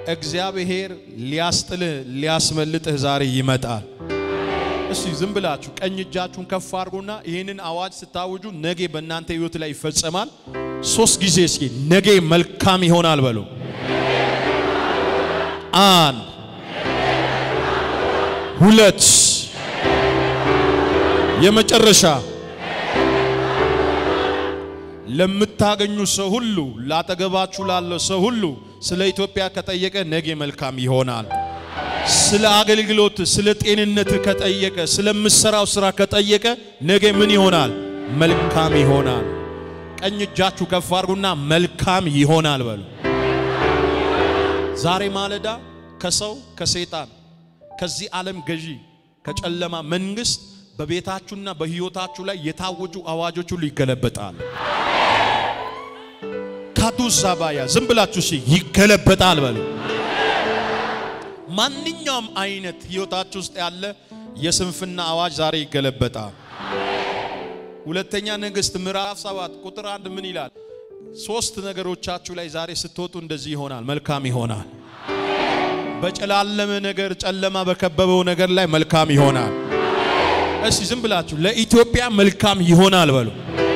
እግዚአብሔር ሊያስጥልህ ሊያስመልጥህ ዛሬ ይመጣል። እስቲ ዝም ብላችሁ ቀኝ እጃችሁን ከፍ አድርጉና ይህንን አዋጅ ስታውጁ ነገ በእናንተ ህይወት ላይ ይፈጸማል። ሶስት ጊዜ እስኪ ነገ መልካም ይሆናል በሉ። አንድ ሁለት፣ የመጨረሻ ለምታገኙ ሰው ሁሉ ላጠገባችሁ ላለው ሰው ሁሉ ስለ ኢትዮጵያ ከጠየቀ ነገ መልካም ይሆናል። ስለ አገልግሎት፣ ስለ ጤንነት ከጠየቀ፣ ስለምሰራው ስራ ከጠየቀ ነገ ምን ይሆናል? መልካም ይሆናል። ቀኝ እጃችሁ ከፍ አድርጉና መልካም ይሆናል በሉ። ዛሬ ማለዳ ከሰው ከሰይጣን ከዚህ ዓለም ገዢ ከጨለማ መንግስት በቤታችሁና በህይወታችሁ ላይ የታወጁ አዋጆች ሁሉ ይገለበጣል። ካቱሳ ባያ ዝም ብላችሁ እሺ ይገለበጣል በሉ። ማንኛውም አይነት ህይወታችሁ ውስጥ ያለ የስንፍና አዋጅ ዛሬ ይገለበጣል። ሁለተኛ ነገሥት ምዕራፍ ሰባት ቁጥር አንድ ምን ይላል? ሶስት ነገሮቻችሁ ላይ ዛሬ ስትወጡ እንደዚህ ይሆናል፣ መልካም ይሆናል። በጨላለመ ነገር ጨለማ በከበበው ነገር ላይ መልካም ይሆናል። እስቲ ዝም ብላችሁ ለኢትዮጵያ መልካም ይሆናል በሉ።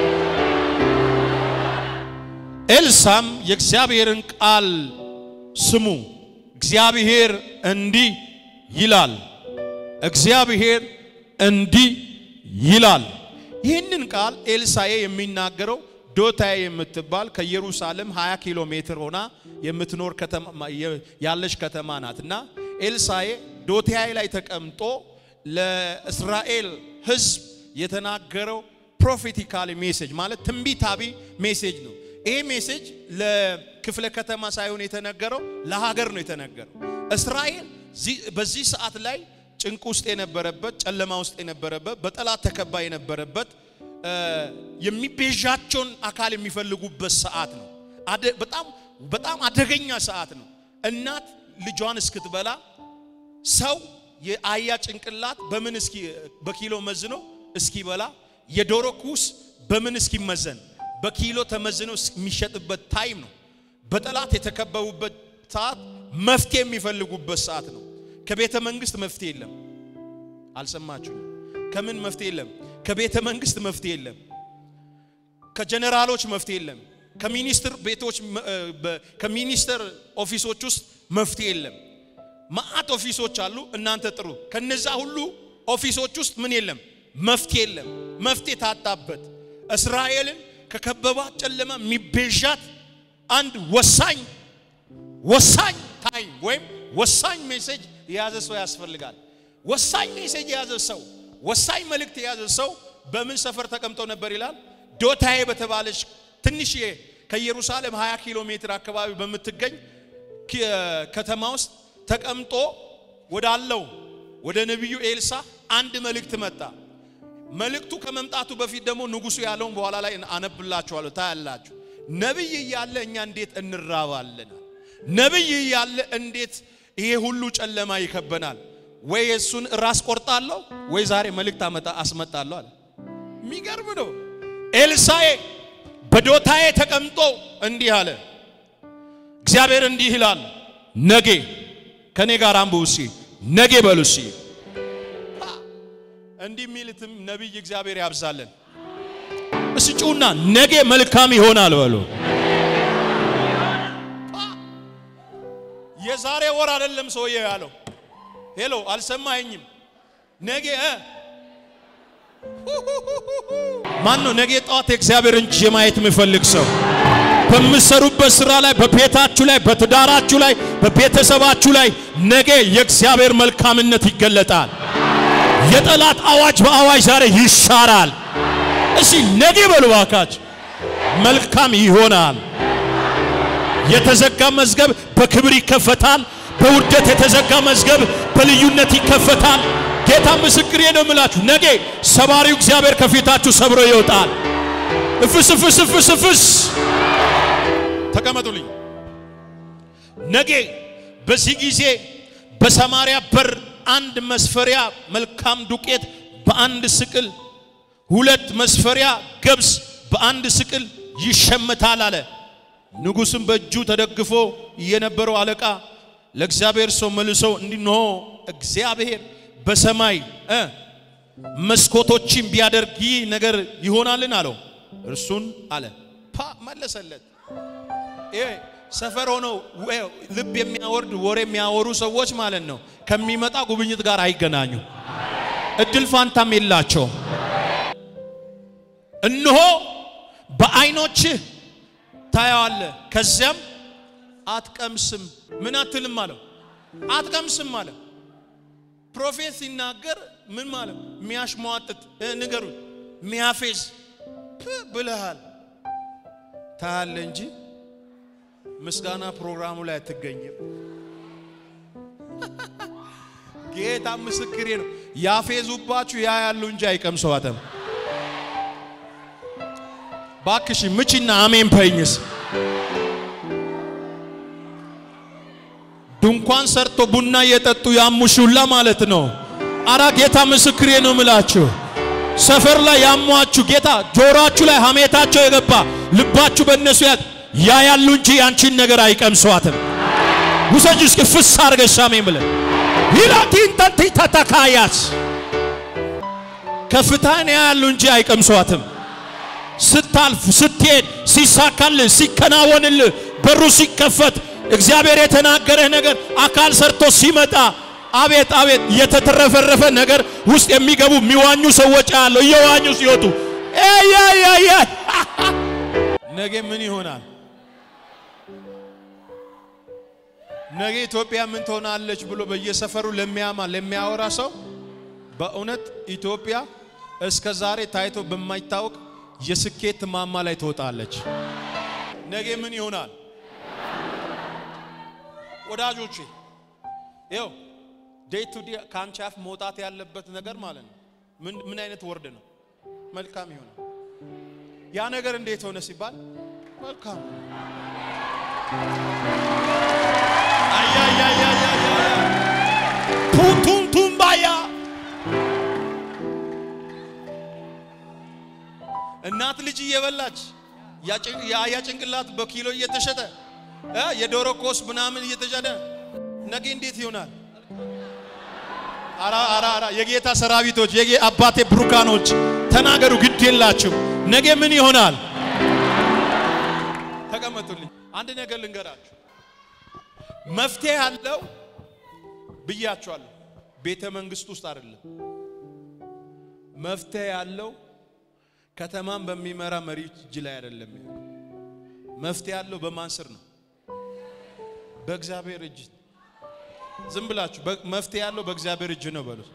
ኤልሳም የእግዚአብሔርን ቃል ስሙ፣ እግዚአብሔር እንዲህ ይላል፣ እግዚአብሔር እንዲህ ይላል። ይህንን ቃል ኤልሳኤ የሚናገረው ዶታዬ የምትባል ከኢየሩሳሌም 20 ኪሎ ሜትር ሆና የምትኖር ከተማ ያለች ከተማ ናት እና ኤልሳኤ ዶታዬ ላይ ተቀምጦ ለእስራኤል ሕዝብ የተናገረው ፕሮፌቲካል ሜሴጅ ማለት ትንቢታዊ ሜሴጅ ነው። ይሄ ሜሴጅ ለክፍለ ከተማ ሳይሆን የተነገረው ለሀገር ነው የተነገረው። እስራኤል በዚህ ሰዓት ላይ ጭንቅ ውስጥ የነበረበት፣ ጨለማ ውስጥ የነበረበት፣ በጠላት ተከባ የነበረበት የሚቤዣቸውን አካል የሚፈልጉበት ሰዓት ነው። በጣም በጣም አደገኛ ሰዓት ነው። እናት ልጇን እስክትበላ ሰው የአያ ጭንቅላት በምን እስኪ በኪሎ መዝኖ እስኪበላ የዶሮ ኩስ በምን እስኪመዘን በኪሎ ተመዝኖ የሚሸጥበት ታይም ነው። በጠላት የተከበቡበት ሰዓት መፍትሄ የሚፈልጉበት ሰዓት ነው። ከቤተ መንግስት መፍትሄ የለም። አልሰማችሁ? ከምን መፍትሄ የለም? ከቤተ መንግስት መፍትሄ የለም። ከጀነራሎች መፍትሄ የለም። ከሚኒስትር ቤቶች ከሚኒስትር ኦፊሶች ውስጥ መፍትሄ የለም። ማአት ኦፊሶች አሉ። እናንተ ጥሩ። ከነዛ ሁሉ ኦፊሶች ውስጥ ምን የለም? መፍትሄ የለም። መፍትሄ ታጣበት። እስራኤልን ከከበባት ጨለማ የሚቤዣት አንድ ወሳኝ ወሳኝ ታይም ወይም ወሳኝ ሜሴጅ የያዘ ሰው ያስፈልጋል። ወሳኝ ሜሴጅ የያዘ ሰው ወሳኝ መልእክት የያዘ ሰው በምን ሰፈር ተቀምጦ ነበር ይላል? ዶታዬ በተባለች ትንሽዬ ከኢየሩሳሌም 20 ኪሎ ሜትር አካባቢ በምትገኝ ከተማ ውስጥ ተቀምጦ ወዳለው ወደ ነቢዩ ኤልሳ አንድ መልእክት መጣ። መልእክቱ ከመምጣቱ በፊት ደግሞ ንጉሱ ያለውን በኋላ ላይ አነብላችኋለሁ፣ ታያላችሁ። ነቢይ እያለ እኛ እንዴት እንራባለን? ነቢይ እያለ እንዴት ይሄ ሁሉ ጨለማ ይከበናል? ወይ እሱን ራስ ቆርጣለሁ ወይ ዛሬ መልእክት አመጣ አስመጣለሁ አለ። የሚገርም ነው። ኤልሳኤ በዶታዬ ተቀምጦ እንዲህ አለ። እግዚአብሔር እንዲህ ይላል፣ ነጌ ከኔ ጋር አንብቡ እስኪ፣ ነጌ በሉ እስኪ። እንዲህ የሚልትም ነቢይ እግዚአብሔር ያብዛለን። እስጩና ነጌ መልካም ይሆናል በሉ። የዛሬ ወር አይደለም ሰውዬ ያለው። ሄሎ አልሰማኸኝም? ነገ ማን ነው ነገ ጠዋት የእግዚአብሔር እጅ የማየት የሚፈልግ ሰው በምትሰሩበት ስራ ላይ፣ በቤታችሁ ላይ፣ በትዳራችሁ ላይ፣ በቤተሰባችሁ ላይ ነገ የእግዚአብሔር መልካምነት ይገለጣል። የጠላት አዋጅ በአዋጅ ዛሬ ይሻራል። እሺ ነገ በሉ እባካችሁ፣ መልካም ይሆናል። የተዘጋ መዝገብ በክብር ይከፈታል። በውርደት የተዘጋ መዝገብ በልዩነት ይከፈታል። ጌታ ምስክሬ ነው የምላችሁ፣ ነገ ሰባሪው እግዚአብሔር ከፊታችሁ ሰብሮ ይወጣል። እፍስ እፍስ እፍስ እፍስ ተቀመጡልኝ። ነገ በዚህ ጊዜ በሰማርያ በር አንድ መስፈሪያ መልካም ዱቄት በአንድ ስቅል፣ ሁለት መስፈሪያ ገብስ በአንድ ስቅል ይሸመታል አለ። ንጉሥም በእጁ ተደግፎ የነበረው አለቃ ለእግዚአብሔር ሰው መልሶ እንዲህ እግዚአብሔር በሰማይ እ መስኮቶችን ቢያደርግ ይህ ነገር ይሆናልን አለው። እርሱን አለ ፓ መለሰለት። ይሄ ሰፈር ሆነው ልብ የሚያወርድ ወሬ የሚያወሩ ሰዎች ማለት ነው ከሚመጣ ጉብኝት ጋር አይገናኙ፣ እድል ፋንታም የላቸው። እነሆ በዓይኖችህ ታየዋለህ፣ ከዚያም አትቀምስም። ምን አትልም አለው? አትቀምስም አለ። ፕሮፌት ሲናገር ምን ማለት የሚያሽሟጥጥ ንገሩ ሚያፌዝ ብለሃል ታያለ እንጂ ምስጋና ፕሮግራሙ ላይ አትገኝም። ጌታ ምስክሬ ነው። ያፌዙባችሁ ያ ያሉ እንጂ አይቀምሰዋትም። ባክሽ ምችና አሜን ፐኝስ ድንኳን ሰርቶ ቡና እየጠጡ ያሙሹላ ማለት ነው። አራ ጌታ ምስክሬ ነው ምላችሁ ሰፈር ላይ ያሟችሁ ጌታ ጆሮአችሁ ላይ ሐሜታቸው የገባ ልባችሁ በእነሱ ያት ያ ያሉ እንጂ ያንቺን ነገር አይቀምሷትም። ውሰጅ እስኪ ፍስ አርገሽ አሜን ብለ ይላቲን ተንቲ ተተካያስ ከፍታን ያሉ እንጂ አይቀምሷትም። ስታልፍ ስትሄድ፣ ሲሳካልህ፣ ሲከናወንልህ፣ በሩ ሲከፈት እግዚአብሔር የተናገረህ ነገር አካል ሰርቶ ሲመጣ አቤት አቤት የተተረፈረፈ ነገር ውስጥ የሚገቡ የሚዋኙ ሰዎች አሉ። እየዋኙ ሲወጡ ኤያያያ ነገ ምን ይሆናል? ነገ ኢትዮጵያ ምን ትሆናለች ብሎ በየሰፈሩ ለሚያማ ለሚያወራ ሰው በእውነት ኢትዮጵያ እስከ ዛሬ ታይቶ በማይታወቅ የስኬት ማማ ላይ ትወጣለች። ነገ ምን ይሆናል? ወዳጆቼ ይኸው ዴይ ቱ ዴይ ከአንቺ አፍ መውጣት ያለበት ነገር ማለት ነው። ምን ምን አይነት ወርድ ነው? መልካም ይሆናል። ያ ነገር እንዴት ሆነ ሲባል መልካም አያያያያ ቱንቱን ባያ እናት ልጅ እየበላች የአያ ጭንቅላት በኪሎ እየተሸጠ የዶሮ ኮስ ምናምን እየተሸጠ ነገ እንዴት ይሆናል? አራ አራ አራ የጌታ ሰራዊቶች የጌ አባቴ ብሩካኖች ተናገሩ፣ ግድ የላችሁ። ነገ ምን ይሆናል? ተቀመጡልኝ። አንድ ነገር ልንገራችሁ። መፍትሄ ያለው ብያችኋለሁ፣ ቤተ መንግስት ውስጥ አይደለም። መፍትሄ ያለው ከተማን በሚመራ መሪ እጅ ላይ አይደለም። መፍትሄ ያለው በማን ስር ነው? በእግዚአብሔር እጅ ዝም ብላችሁ መፍትሄ ያለው በእግዚአብሔር እጅ ነው በሉት።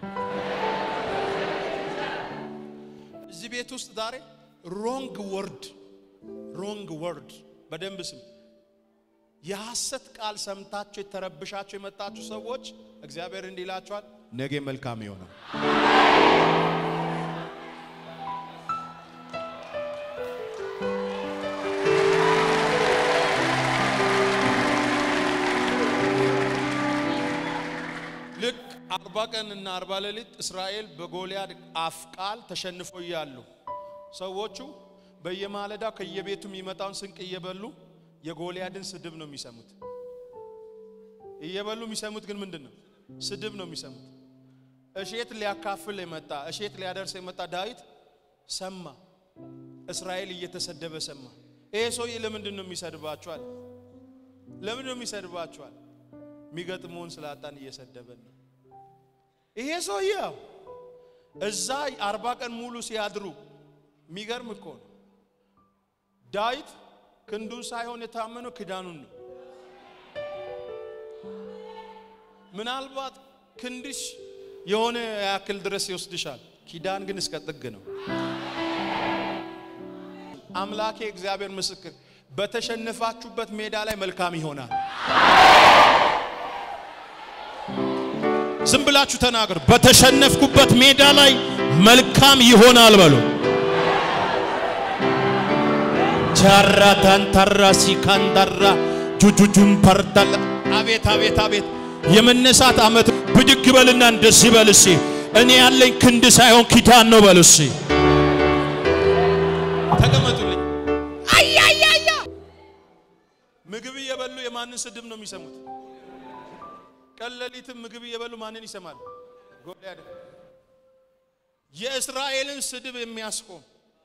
እዚህ ቤት ውስጥ ዛሬ ሮንግ ወርድ ሮንግ ወርድ በደንብ ስም የሐሰት ቃል ሰምታችሁ የተረብሻችሁ የመጣችሁ ሰዎች እግዚአብሔር እንዲህ ይላችኋል፣ ነገ መልካም ይሆናል። ልክ አርባ ቀን እና አርባ ሌሊት እስራኤል በጎልያድ አፍ ቃል ተሸንፎ እያሉ ሰዎቹ በየማለዳው ከየቤቱ የሚመጣውን ስንቅ እየበሉ የጎልያድን ስድብ ነው የሚሰሙት። እየበሉ የሚሰሙት ግን ምንድን ነው? ስድብ ነው የሚሰሙት። እሼት ሊያካፍል የመጣ እሼት ሊያደርስ የመጣ ዳዊት ሰማ። እስራኤል እየተሰደበ ሰማ። ይሄ ሰውዬ ለምንድን ነው የሚሰድባችኋል? ለምንድን ነው የሚሰድባችኋል? የሚገጥመውን ስላጣን እየሰደበን ነው። ይሄ ሰውዬ እዛ አርባ ቀን ሙሉ ሲያድሩ የሚገርም እኮ ነው። ዳዊት ክንዱን ሳይሆን የታመነው ክዳኑን ነው። ምናልባት ክንድሽ የሆነ ያክል ድረስ ይወስድሻል፣ ኪዳን ግን እስከ ጥግ ነው። አምላኬ እግዚአብሔር ምስክር፣ በተሸነፋችሁበት ሜዳ ላይ መልካም ይሆናል። ዝም ብላችሁ ተናገሩ። በተሸነፍኩበት ሜዳ ላይ መልካም ይሆናል በሉ። ቻራ ታንታራ ሲካንዳራ ጁጁጁን ፐርዳላ አቤት አቤት አቤት የመነሳት ዓመት ብድግ በልና እንደዚህ በል እስኪ እኔ ያለኝ ክንድ ሳይሆን ኪዳን ነው በል እስኪ ተቀመጡልኝ። አያያያ ምግብ እየበሉ የማንን ስድብ ነው የሚሰሙት? ቀን ሌሊትም ምግብ እየበሉ ማንን ይሰማል? ጎልያድ የእስራኤልን ስድብ የሚያስቆም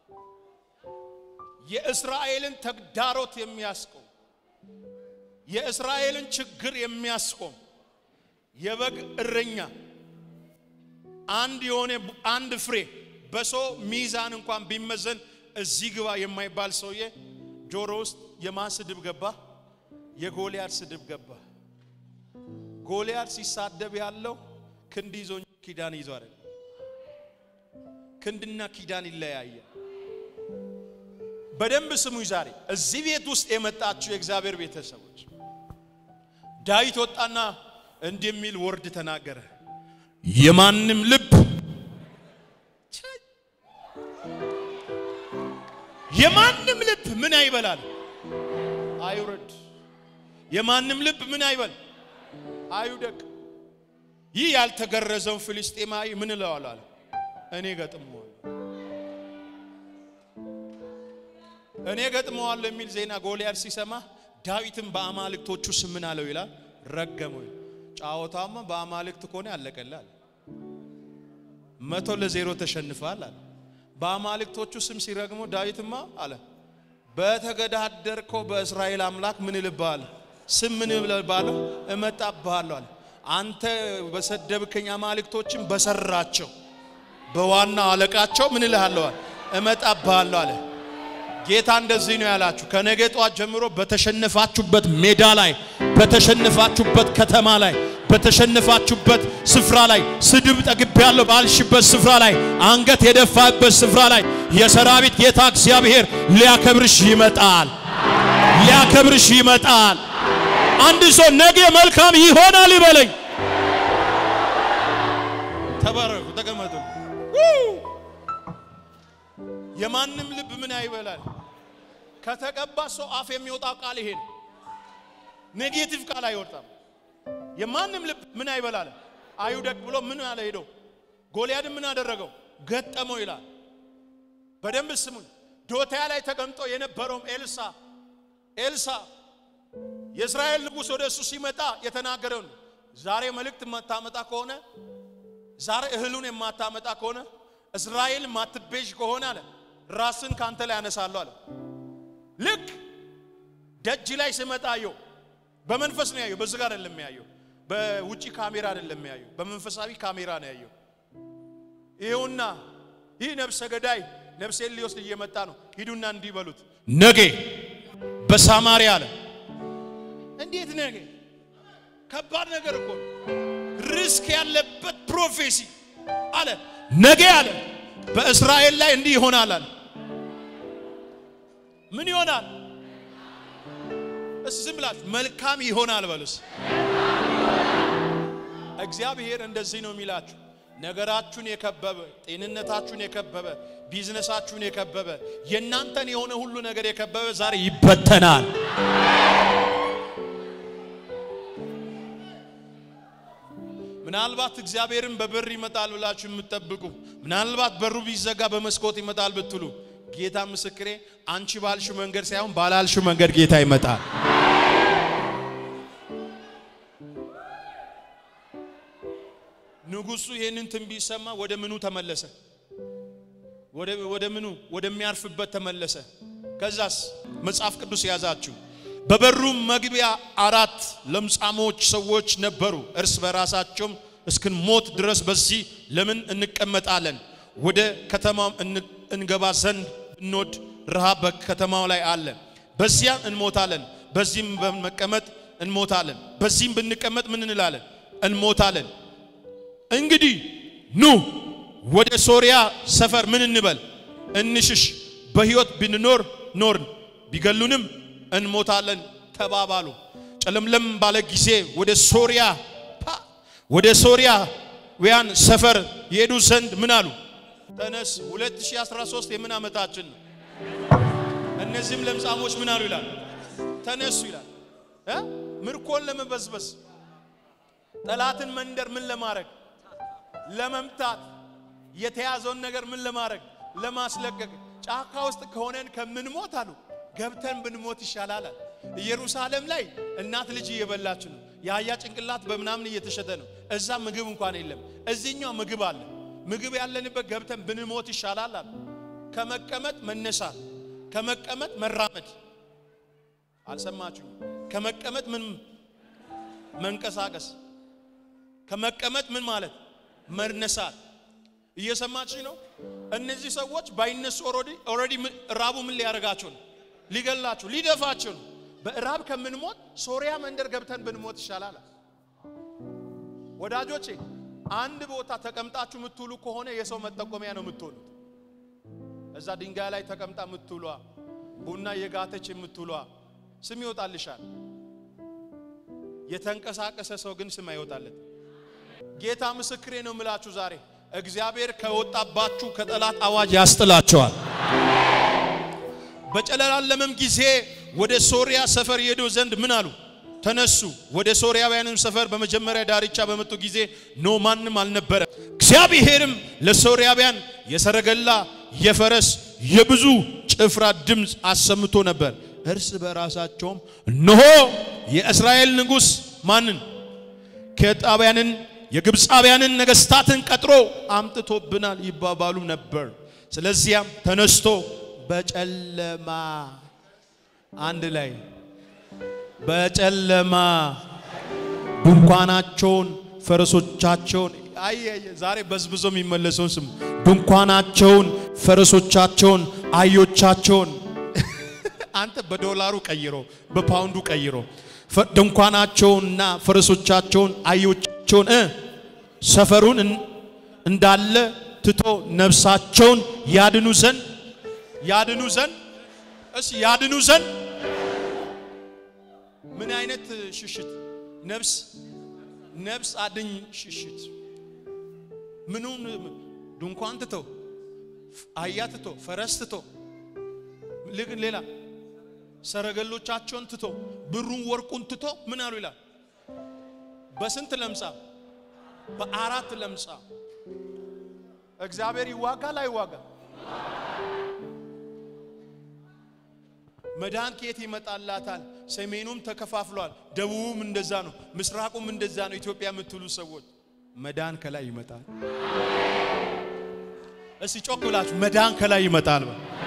የእስራኤልን ተግዳሮት የሚያስቆም የእስራኤልን ችግር የሚያስቆም የበግ እረኛ አንድ የሆነ አንድ ፍሬ በሰው ሚዛን እንኳን ቢመዘን እዚህ ግባ የማይባል ሰውዬ ጆሮ ውስጥ የማን ስድብ ገባ? የጎልያድ ስድብ ገባ። ጎልያድ ሲሳደብ ያለው ክንድ ይዞ ኪዳን ይዞ አይደለም። ክንድና ኪዳን ይለያያል። በደንብ ስሙኝ። ዛሬ እዚህ ቤት ውስጥ የመጣችሁ የእግዚአብሔር ቤተሰቦች ዳዊት ወጣና እንዲህ የሚል ወርድ ተናገረ። የማንም ልብ የማንም ልብ ምን አይበላል አይውረድ። የማንም ልብ ምን አይበል አይውደቅ። ይህ ያልተገረዘውን ፍልስጤማዊ ምን እለዋለሁ አለ እኔ ገጥመዋለሁ እኔ ገጥመዋለሁ የሚል ዜና ጎልያድ ሲሰማ ዳዊትም በአማልክቶቹ ስም ምን አለው ይላል ረገመው። ጫወታማ በአማልክት ከሆነ ያለቀላል። መቶ ለዜሮ ተሸንፋል አለ። በአማልክቶቹ ስም ሲረግመው ዳዊትማ አለ በተገዳደርከው በእስራኤል አምላክ ምን እልብሃለሁ? ስም ምን እልብሃለሁ? እመጣብሃለሁ አለ። አንተ በሰደብከኝ አማልክቶችን በሰራቸው በዋና አለቃቸው ምን እልሃለሁ? እመጣብሃለሁ አለ። ጌታ እንደዚህ ነው ያላችሁ። ከነገ ጧት ጀምሮ በተሸነፋችሁበት ሜዳ ላይ፣ በተሸነፋችሁበት ከተማ ላይ፣ በተሸነፋችሁበት ስፍራ ላይ ስድብ ጠግቤያለሁ ባልሽበት ስፍራ ላይ፣ አንገት የደፋበት ስፍራ ላይ የሰራዊት ጌታ እግዚአብሔር ሊያከብርሽ ይመጣል። ሊያከብርሽ ይመጣል። አንድ ሰው ነገ መልካም ይሆናል ይበለኝ። ተባረኩ፣ ተቀመጡ። የማንም ልብ ምን አይበላል? ከተቀባ ሰው አፍ የሚወጣው ቃል ይሄ ነው። ኔጌቲቭ ቃል አይወጣም። የማንም ልብ ምን አይበላል? አይውደቅ ብሎ ምን አለ ሄዶ ጎልያድ ምን አደረገው? ገጠመው ይላል። በደንብ ስሙን። ዶታያ ላይ ተቀምጦ የነበረውም ኤልሳ ኤልሳ የእስራኤል ንጉሥ ወደ እሱ ሲመጣ የተናገረውን ዛሬ መልእክት የማታመጣ ከሆነ ዛሬ እህሉን የማታመጣ ከሆነ እስራኤል ማትቤዥ ከሆነ አለ ራስን ካንተ ላይ ያነሳለሁ አለ። ልክ ደጅ ላይ ስመጣ አየው። በመንፈስ ነው ያየው፣ በዚህ ጋር አይደለም ያየው። በውጪ ካሜራ አይደለም ያየው፣ በመንፈሳዊ ካሜራ ነው ያየው። ይኸውና ይህ ነፍሰ ገዳይ ነፍሴን ሊወስድ እየመጣ ነው። ሂዱና እንዲህ በሉት ነገ በሳማሪያ አለ። እንዴት ነገ? ከባድ ነገር እኮ ነው። ሪስክ ያለበት ፕሮፌሲ አለ። ነገ አለ በእስራኤል ላይ እንዲህ ይሆናል አለ። ምን ይሆናል? እስ ዝም ብላችሁ መልካም ይሆናል በሉስ። እግዚአብሔር እንደዚህ ነው የሚላችሁ። ነገራችሁን የከበበ ጤንነታችሁን የከበበ ቢዝነሳችሁን የከበበ የእናንተን የሆነ ሁሉ ነገር የከበበ ዛሬ ይበተናል። ምናልባት እግዚአብሔርን በበር ይመጣል ብላችሁ የምትጠብቁ ምናልባት በሩ ቢዘጋ በመስኮት ይመጣል ብትሉ ጌታ ምስክሬ፣ አንቺ ባልሽው መንገድ ሳይሆን ባላልሽው መንገድ ጌታ ይመጣል። ንጉሱ ይህንን ትንቢት ሰማ። ወደ ምኑ ተመለሰ? ወደ ምኑ ወደሚያርፍበት ተመለሰ። ከዛስ መጽሐፍ ቅዱስ ያዛችሁ። በበሩም መግቢያ አራት ለምጻሞች ሰዎች ነበሩ። እርስ በራሳቸውም እስክንሞት ድረስ በዚህ ለምን እንቀመጣለን? ወደ ከተማው እንገባ ዘንድ ብንወድ ረሃብ በከተማው ላይ አለ፣ በዚያም እንሞታለን። በዚህም በመቀመጥ እንሞታለን። በዚህም ብንቀመጥ ምን እንላለን? እንሞታለን። እንግዲህ ኑ ወደ ሶርያ ሰፈር ምን እንበል እንሽሽ፣ በሕይወት ብንኖር ኖርን፣ ቢገሉንም እንሞታለን ተባባሉ። ጨለምለም ባለ ጊዜ ወደ ሶርያ ወደ ሶርያውያን ሰፈር የሄዱ ዘንድ ምን አሉ? ተነስ 2013 የምን ዓመታችን ነው? እነዚህም ለምጻሞች ምን አሉ ይላል? ተነሱ ይላል እ ምርኮን ለመበዝበዝ ጠላትን መንደር ምን ለማድረግ ለመምታት የተያዘውን ነገር ምን ለማድረግ ለማስለቀቅ ጫካ ውስጥ ከሆነን ከምንሞት አሉ ገብተን ብንሞት ይሻላል። ኢየሩሳሌም ላይ እናት ልጅ እየበላች ነው። የአህያ ጭንቅላት በምናምን እየተሸጠ ነው። እዛ ምግብ እንኳን የለም። እዚህኛው ምግብ አለ። ምግብ ያለንበት ገብተን ብንሞት ይሻላል አለ። ከመቀመጥ መነሳት፣ ከመቀመጥ መራመድ። አልሰማችሁኝ? ከመቀመጥ ምን መንቀሳቀስ፣ ከመቀመጥ ምን ማለት መነሳት። እየሰማችሁ ነው? እነዚህ ሰዎች ባይነሱ ኦልሬዲ ኦልሬዲ ራቡ ምን ሊያደርጋቸው ነው? ሊገላቸው፣ ሊደፋቸው ነው። በእራብ ከምንሞት ሶሪያ መንደር ገብተን ብንሞት ይሻላል። ወዳጆቼ አንድ ቦታ ተቀምጣችሁ የምትውሉ ከሆነ የሰው መጠቆሚያ ነው የምትሆኑት። እዛ ድንጋይ ላይ ተቀምጣ የምትውሏ ቡና የጋተች የምትውሏ ስም ይወጣልሻል። የተንቀሳቀሰ ሰው ግን ስም አይወጣለት። ጌታ ምስክሬ ነው የምላችሁ ዛሬ እግዚአብሔር ከወጣባችሁ ከጠላት አዋጅ ያስጥላቸዋል። በጨለላለምም ጊዜ ወደ ሶሪያ ሰፈር የሄዱ ዘንድ ምን አሉ? ተነሱ። ወደ ሶሪያውያንም ሰፈር በመጀመሪያ ዳርቻ በመጡ ጊዜ ኖ ማንም አልነበረ። እግዚአብሔርም ለሶሪያውያን የሰረገላ የፈረስ የብዙ ጭፍራ ድምፅ አሰምቶ ነበር። እርስ በራሳቸውም እነሆ የእስራኤል ንጉሥ ማንን ከጣቢያንን የግብፃውያንን ነገስታትን ቀጥሮ አምጥቶብናል ይባባሉ ነበር። ስለዚያም ተነስቶ በጨለማ አንድ ላይ በጨለማ ድንኳናቸውን ፈረሶቻቸውን አይ ዛሬ በዝብዞ የሚመለሰውን ስሙ ድንኳናቸውን ፈረሶቻቸውን አህዮቻቸውን አንተ በዶላሩ ቀይሮ በፓውንዱ ቀይሮ ድንኳናቸውንና ፈረሶቻቸውን አህዮቻቸውን ሰፈሩን እንዳለ ትቶ ነፍሳቸውን ያድኑ ዘንድ ያድኑ ዘንድ እስ ያድኑ ዘንድ ምን አይነት ሽሽት ነፍስ ነፍስ አድኝ ሽሽት ምኑን ድንኳን ትቶ አህያ ትቶ ፈረስ ትቶ ልግ ሌላ ሰረገሎቻቸውን ትቶ ብሩን ወርቁን ትቶ ምን አሉ ይላል በስንት ለምጻ በአራት ለምጻ እግዚአብሔር ይዋጋል አይዋጋ መዳን ከየት ይመጣላታል? ሰሜኑም ተከፋፍሏል፣ ደቡቡም እንደዛ ነው፣ ምስራቁም እንደዛ ነው። ኢትዮጵያ የምትሉ ሰዎች መዳን ከላይ ይመጣል። እስቲ ጮክ ብላችሁ መዳን ከላይ ይመጣል።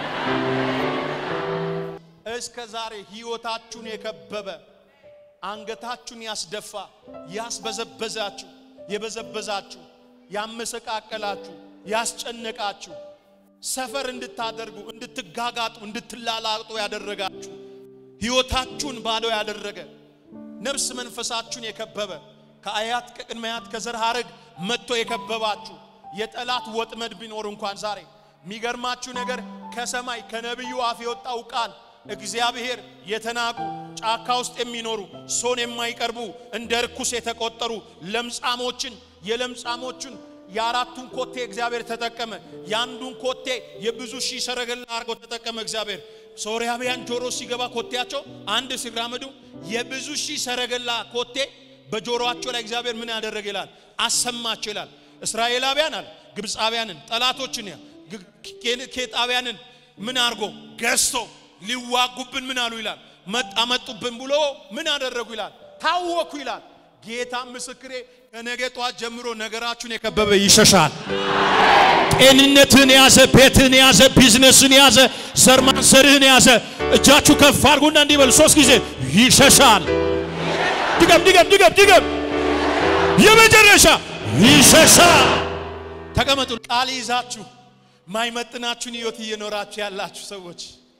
እስከ ዛሬ ህይወታችሁን የከበበ አንገታችሁን ያስደፋ ያስበዘበዛችሁ የበዘበዛችሁ ያመሰቃቀላችሁ ያስጨነቃችሁ ሰፈር እንድታደርጉ እንድትጋጋጡ እንድትላላጡ ያደረጋችሁ ህይወታችሁን ባዶ ያደረገ ነፍስ መንፈሳችሁን የከበበ ከአያት ከቅድመ አያት ከዘር ሐረግ መጥቶ የከበባችሁ የጠላት ወጥመድ ቢኖር እንኳን ዛሬ የሚገርማችሁ ነገር ከሰማይ ከነቢዩ አፍ የወጣው ቃል እግዚአብሔር የተናቁ ጫካ ውስጥ የሚኖሩ ሶን የማይቀርቡ እንደ ርኩስ የተቆጠሩ ለምጻሞችን የለምጻሞችን የአራቱን ኮቴ እግዚአብሔር ተጠቀመ። የአንዱን ኮቴ የብዙ ሺህ ሰረገላ አድርጎ ተጠቀመ እግዚአብሔር። ሶርያውያን ጆሮ ሲገባ ኮቴያቸው አንድ ሲራመዱ የብዙ ሺህ ሰረገላ ኮቴ በጆሮአቸው ላይ እግዚአብሔር ምን ያደረገ ይላል አሰማቸው ይላል። እስራኤላውያን አለ ግብፃውያንን ጠላቶችን ኬጣውያንን ምን አድርጎ ገዝቶ ሊዋጉብን ምን አሉ ይላል መጣመጡብን ብሎ ምን አደረጉ ይላል ታወኩ ይላል። ጌታ ምስክሬ ከነገ ጠዋት ጀምሮ ነገራችሁን የከበበ ይሸሻል። ጤንነትን የያዘ ቤትን የያዘ ቢዝነስን የያዘ ዘር ማንሰርህን የያዘ እጃችሁ ከፍ አድርጉና እንዲህ በሉ ሶስት ጊዜ ይሸሻል። ድገም ድገም ድገም ድገም። የመጨረሻ ይሸሻል። ተቀመጡ። ቃል ይዛችሁ ማይመጥናችሁን ህይወት እየኖራችሁ ያላችሁ ሰዎች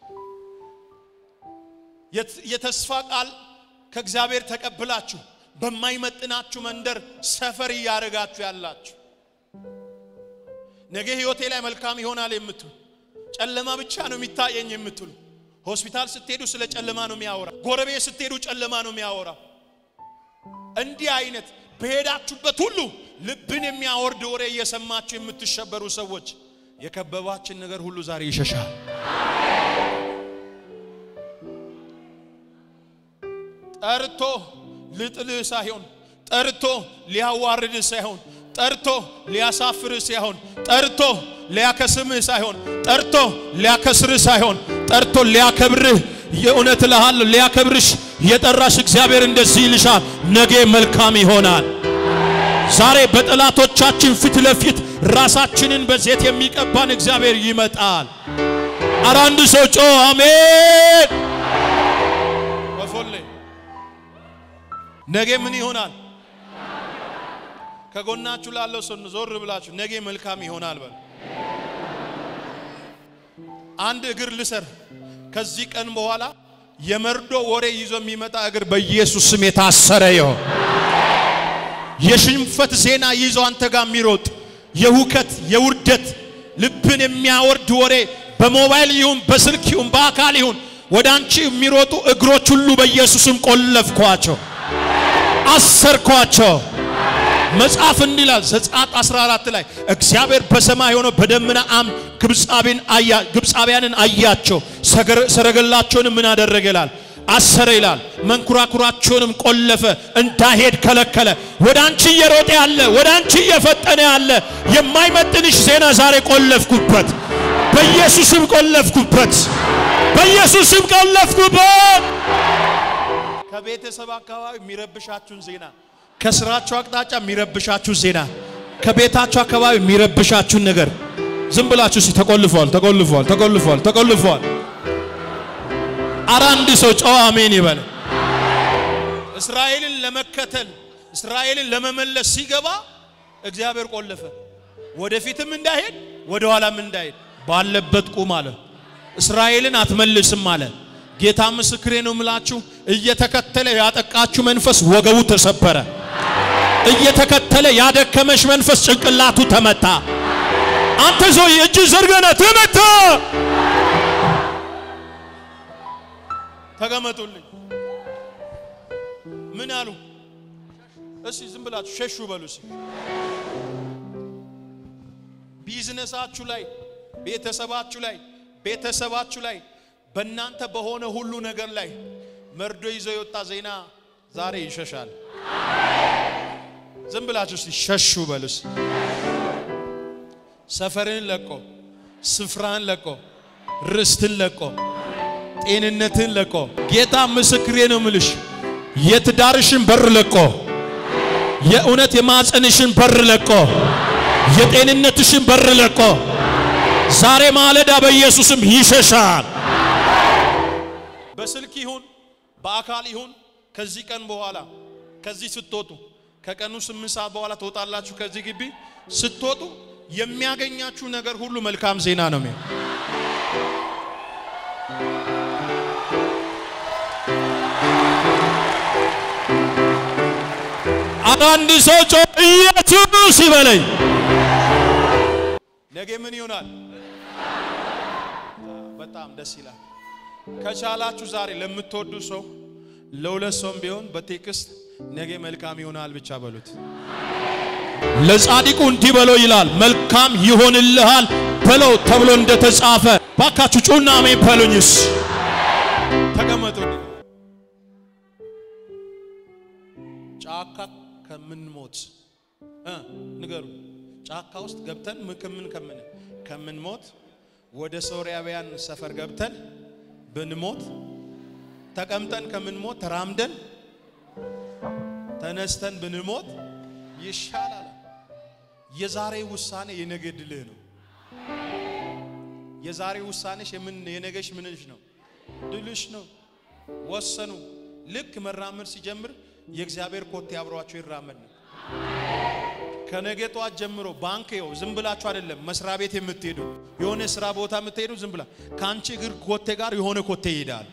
የተስፋ ቃል ከእግዚአብሔር ተቀብላችሁ በማይመጥናችሁ መንደር ሰፈር እያደረጋችሁ ያላችሁ ነገ ህይወቴ ላይ መልካም ይሆናል የምትሉ ጨለማ ብቻ ነው የሚታየኝ የምትሉ ሆስፒታል ስትሄዱ ስለ ጨለማ ነው የሚያወራ። ጎረቤት ስትሄዱ ጨለማ ነው የሚያወራ። እንዲህ አይነት በሄዳችሁበት ሁሉ ልብን የሚያወርድ ወሬ እየሰማችሁ የምትሸበሩ ሰዎች የከበባችን ነገር ሁሉ ዛሬ ይሸሻል። ጠርቶ ልጥልህ ሳይሆን ጠርቶ ሊያዋርድህ ሳይሆን ጠርቶ ሊያሳፍርህ ሳይሆን ጠርቶ ሊያከስምህ ሳይሆን ጠርቶ ሊያከስርህ ሳይሆን ጠርቶ ሊያከብርህ የእውነት እልሃለሁ ሊያከብርሽ የጠራሽ እግዚአብሔር እንደዚህ ይልሻል፣ ነገ መልካም ይሆናል። ዛሬ በጠላቶቻችን ፊት ለፊት ራሳችንን በዘይት የሚቀባን እግዚአብሔር ይመጣል። ኧረ አንድ ሰው ጮ አሜን። ወፎሌ ነገ ምን ይሆናል? ከጎናችሁ ላለው ሰው ዞር ብላችሁ ነገ መልካም ይሆናል በል። አንድ እግር ልሰር። ከዚህ ቀን በኋላ የመርዶ ወሬ ይዞ የሚመጣ እግር በኢየሱስ ስም የታሰረ ይሆን። የሽንፈት ዜና ይዞ አንተ ጋር የሚሮጥ የሁከት የውርደት ልብን የሚያወርድ ወሬ በሞባይል ይሁን በስልክ ይሁን በአካል ይሁን ወደ አንቺ የሚሮጡ እግሮች ሁሉ በኢየሱስም ቆለፍኳቸው፣ አሰርኳቸው። መጽሐፍ እንዲላል ዘጸአት 14 ላይ እግዚአብሔር በሰማይ ሆኖ በደመና አምድ ግብፃውያንን አያቸው፣ ሰረገላቸውንም ምን አደረገ ይላል አሰረ ይላል። መንኩራኩራቸውንም ቆለፈ፣ እንዳይሄድ ከለከለ። ወደ አንቺ እየሮጠ ያለ ወደ አንቺ እየፈጠነ ያለ የማይመጥንሽ ዜና ዛሬ ቆለፍኩበት፣ በኢየሱስም ቆለፍኩበት፣ በኢየሱስም ቆለፍኩበት። ከቤተሰብ አካባቢ የሚረብሻችሁን ዜና፣ ከስራችሁ አቅጣጫ የሚረብሻችሁን ዜና፣ ከቤታችሁ አካባቢ የሚረብሻችሁን ነገር ዝም ብላችሁ ሲ ተቆልፏል፣ ተቆልፏል፣ ተቆልፏል፣ ተቆልፏል። ኧረ አንድ ሰው ጨዋ አሜን ይበል። እስራኤልን ለመከተል እስራኤልን ለመመለስ ሲገባ እግዚአብሔር ቆለፈ። ወደፊትም እንዳይሄድ ወደ ኋላም እንዳይሄድ ባለበት ቁም አለ። እስራኤልን አትመልስም አለ። ጌታ ምስክሬ ነው ምላችሁ፣ እየተከተለ ያጠቃችሁ መንፈስ ወገቡ ተሰበረ። እየተከተለ ያደከመሽ መንፈስ ጭንቅላቱ ተመታ። አንተ ሰው እጅ ዘርገነ ተመታ። ተቀመጡልኝ። ምን አሉ? እስቲ ዝም ብላችሁ ሸሹ በሉ። እስቲ ቢዝነሳችሁ ላይ፣ ቤተሰባችሁ ላይ፣ ቤተሰባችሁ ላይ፣ በእናንተ በሆነ ሁሉ ነገር ላይ መርዶ ይዞ የወጣ ዜና ዛሬ ይሸሻል። ዝም ብላችሁ እስቲ ሸሹ በሉ። እስቲ ሰፈርን ለቆ ስፍራን ለቆ ርስትን ለቆ ጤንነትን ለቆ ጌታ ምስክሬ ነው ምልሽ የትዳርሽን በር ለቆ የእውነት የማጸንሽን በር ለቆ የጤንነትሽን በር ለቆ ዛሬ ማለዳ በኢየሱስም ይሸሻል። በስልክ ይሁን በአካል ይሁን ከዚህ ቀን በኋላ ከዚህ ስትወጡ ከቀኑ ስምንት ሰዓት በኋላ ትወጣላችሁ። ከዚህ ግቢ ስትወጡ የሚያገኛችሁ ነገር ሁሉ መልካም ዜና ነው የሚሆን አንድ ሰው ጮ ኢየሱስ ይበለኝ። ነገ ምን ይሆናል? በጣም ደስ ይላል። ከቻላችሁ ዛሬ ለምትወዱ ሰው ለሁለት ሰውም ቢሆን በቴክስት ነገ መልካም ይሆናል ብቻ በሉት። ለጻድቁ እንዲህ በለው ይላል፣ መልካም ይሆንልሃል በለው ተብሎ እንደተጻፈ። ባካችሁ ጩና አሜን በሉኝስ። ተቀመጡ። ጫካ ከምንሞት ንገሩ። ጫካ ውስጥ ገብተን ከምን ከምን ከምንሞት ወደ ሶርያውያን ሰፈር ገብተን ብንሞት ተቀምጠን ከምንሞት ተራምደን ተነስተን ብንሞት ይሻላል። የዛሬ ውሳኔ የነገ ድልህ ነው። የዛሬ ውሳኔሽ የምን የነገሽ ምንሽ ነው? ድልሽ ነው። ወሰኑ። ልክ መራመድ ሲጀምር የእግዚአብሔር ኮቴ አብሯቸው ይራመድ ነው። ከነገ ጠዋት ጀምሮ ባንክ ይኸው ዝም ብላችሁ አይደለም መስሪያ ቤት የምትሄዱ የሆነ ስራ ቦታ የምትሄዱ ዝም ብላ ከአንቺ እግር ኮቴ ጋር የሆነ ኮቴ ይሄዳል።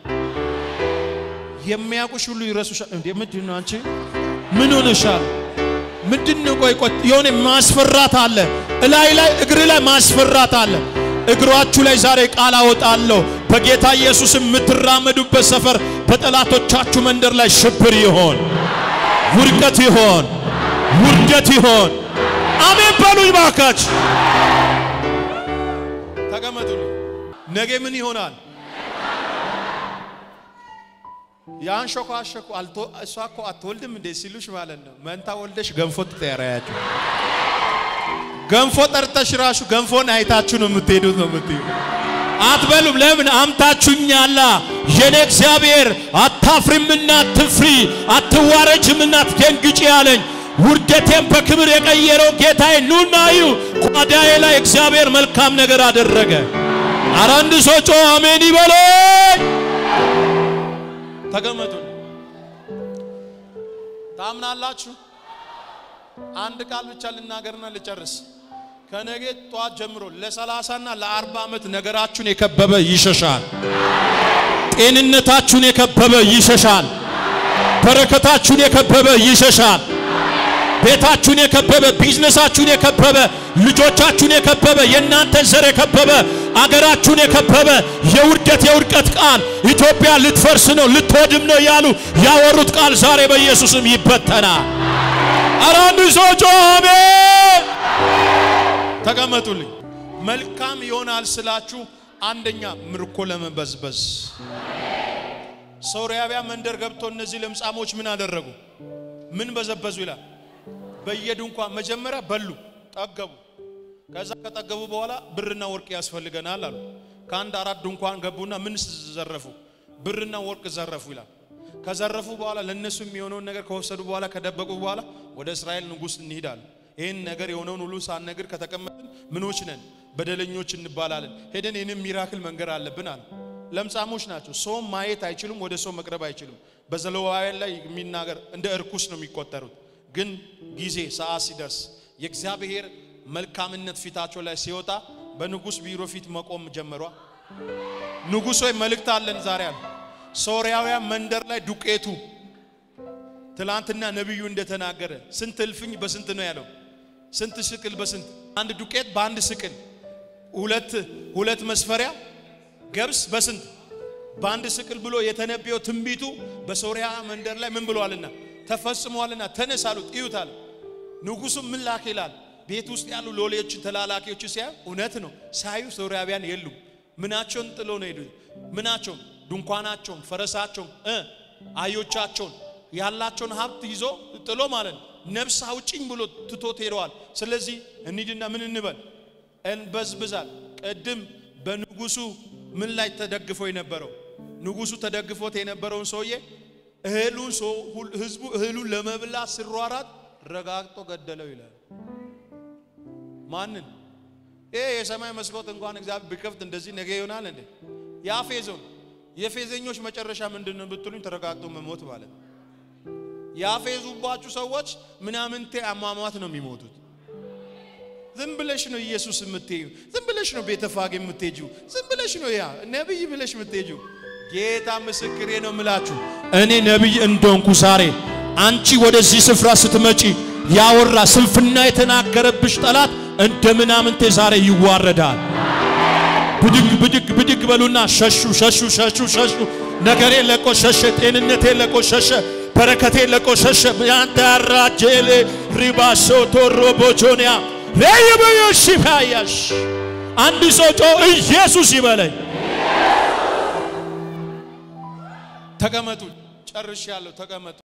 የሚያውቁሽ ሁሉ ይረሱሻል። እንዴ ምንድን ነው አንቺ ምን ሆነሻል? ምንድን ነው? ቆይ ቆይ የሆነ ማስፈራት አለ እላይ ላይ እግር ላይ ማስፈራት አለ። እግሯችሁ ላይ ዛሬ ቃል አወጣለሁ። በጌታ ኢየሱስ የምትራመዱበት ሰፈር በጠላቶቻችሁ መንደር ላይ ሽብር ይሆን፣ ውድቀት ይሆን፣ ውርደት ይሆን። አሜን በሉኝ ባካች። ተቀመጡልኝ። ነገ ምን ይሆናል? ያንሾካሾኩ አልቶ እሷ እኮ አትወልድም እንዴ ሲሉሽ ማለት ነው። መንታ ወልደሽ ገንፎ ትጠራያችሁ። ገንፎ ጠርተሽ ራሱ ገንፎን አይታችሁ ነው የምትሄዱት ነው የምትዩ። አትበሉም። ለምን አምታችሁኛላ? የኔ እግዚአብሔር አታፍሪምና አትፍሪ፣ አትዋረጅምና አትደንግጪ አለኝ። ውርደቴን በክብር የቀየረው ጌታዬ ኑና እዩ። ጓዳዬ ላይ እግዚአብሔር መልካም ነገር አደረገ። ኧረ አንድ ሰው ጮ አሜን ይበለኝ። ተቀመጡ። ታምናላችሁ? አንድ ቃል ብቻ ልናገርና ልጨርስ። ከነገ ጠዋት ጀምሮ ለሰላሳና ለአርባ ዓመት ነገራችሁን የከበበ ይሸሻል። ጤንነታችሁን የከበበ ይሸሻል። በረከታችሁን የከበበ ይሸሻል። ቤታችሁን የከበበ ቢዝነሳችሁን የከበበ ልጆቻችሁን የከበበ የእናንተን ዘር የከበበ አገራችሁን የከበበ የውርደት የውድቀት ቃል ኢትዮጵያ ልትፈርስ ነው ልትወድም ነው እያሉ ያወሩት ቃል ዛሬ በኢየሱስም ይበተናል። ኧረ አንድ ሰው ጮኸ አሜን። ተቀመጡልኝ። መልካም ይሆናል ስላችሁ አንደኛ ምርኮ ለመበዝበዝ ሶርያውያን መንደር ገብቶ እነዚህ ለምጻሞች ምን አደረጉ? ምን በዘበዙ ይላል። በየድንኳን መጀመሪያ በሉ፣ ጠገቡ። ከዛ ከጠገቡ በኋላ ብርና ወርቅ ያስፈልገናል አሉ። ከአንድ አራት ድንኳን ገቡና ምን ዘረፉ? ብርና ወርቅ ዘረፉ ይላል። ከዘረፉ በኋላ ለነሱ የሚሆነውን ነገር ከወሰዱ በኋላ ከደበቁ በኋላ ወደ እስራኤል ንጉሥ እንሂዳለን። ይህን ነገር የሆነውን ሁሉ ሳንነግር ከተቀመጥን ምኖች ነን? በደለኞች እንባላለን። ሄደን ይህንን ሚራክል መንገር አለብን አለ። ለምጻሞች ናቸው። ሰውም ማየት አይችሉም፣ ወደ ሰው መቅረብ አይችሉም። በዘሌዋውያን ላይ የሚናገር እንደ እርኩስ ነው የሚቆጠሩት። ግን ጊዜ ሰዓት ሲደርስ የእግዚአብሔር መልካምነት ፊታቸው ላይ ሲወጣ በንጉሥ ቢሮ ፊት መቆም ጀመሯ። ንጉሥ ሆይ መልእክት አለን ዛሬ አለ። ሶርያውያን መንደር ላይ ዱቄቱ ትላንትና ነቢዩ እንደተናገረ ስንት እልፍኝ በስንት ነው ያለው? ስንት ስቅል በስንት አንድ ዱቄት በአንድ ስቅል ሁለት ሁለት መስፈሪያ ገብስ በስንት በአንድ ስቅል ብሎ የተነበየው ትንቢቱ በሶርያ መንደር ላይ ምን ብሏልና ተፈጽሟልና ተነስ አሉት። እዩት አለ። ንጉሡም ምን ላክ ይላል። ቤት ውስጥ ያሉ ሎሌዎችን ተላላኪዎች ሲያዩ እውነት ነው ሳዩ ሶርያውያን የሉም። ምናቸውን ጥሎ ነው ሄዱ። ምናቸውን ድንኳናቸውን፣ ፈረሳቸውን፣ አህዮቻቸውን ያላቸውን ሀብት ይዞ ጥሎ ማለት ነው። ነፍስ አውጭኝ ብሎ ትቶት ሄደዋል። ስለዚህ እንሂድና ምን እንበል እንበዝብዛል። ቅድም በንጉሱ ምን ላይ ተደግፎ የነበረው ንጉሱ ተደግፎት የነበረውን ሰውዬ እህሉን ህዝቡ እህሉን ለመብላት ሲሯራት ረጋግጦ ገደለው ይላል። ማንን? ይሄ የሰማይ መስኮት እንኳን እግዚአብሔር ቢከፍት እንደዚህ ነገ ይሆናል እንዴ? ያፌዘው የፌዘኞች መጨረሻ ምንድን ነው ብትሉኝ፣ ተረጋግጦ መሞት ማለት ነው። ያፌዙባችሁ ሰዎች ምናምንቴ አሟሟት ነው የሚሞቱት። ዝም ብለሽ ነው ኢየሱስ የምትሄጂው፣ ዝም ብለሽ ነው ቤተፋጌ የምትሄጂው፣ ዝም ብለሽ ነው ያ ነቢይ ብለሽ የምትሄጂው። ጌታ ምስክሬ ነው የምላችሁ እኔ ነቢይ እንደሆንኩ ዛሬ አንቺ ወደዚህ ስፍራ ስትመጪ ያወራ ስንፍና የተናገረብሽ ጠላት እንደ ምናምንቴ ዛሬ ይዋረዳል። ብድግ ብድግ ብድግ በሉና ሸሹ ሸሹ ሸሹ ሸሹ። ነገሬ ለቆ ሸሸ፣ ጤንነቴ ለቆ ሸሸ፣ በረከቴ ለቆ ሸሸ። ያንተ ያራጀሌ ሪባሶ ቶሮ ቦጆኒያ ለይበዮሽ ይፋያሽ አንድ ሰው ጮ ኢየሱስ ይበለኝ። ተቀመጡ። ጨርሻለሁ። ተቀመጡ።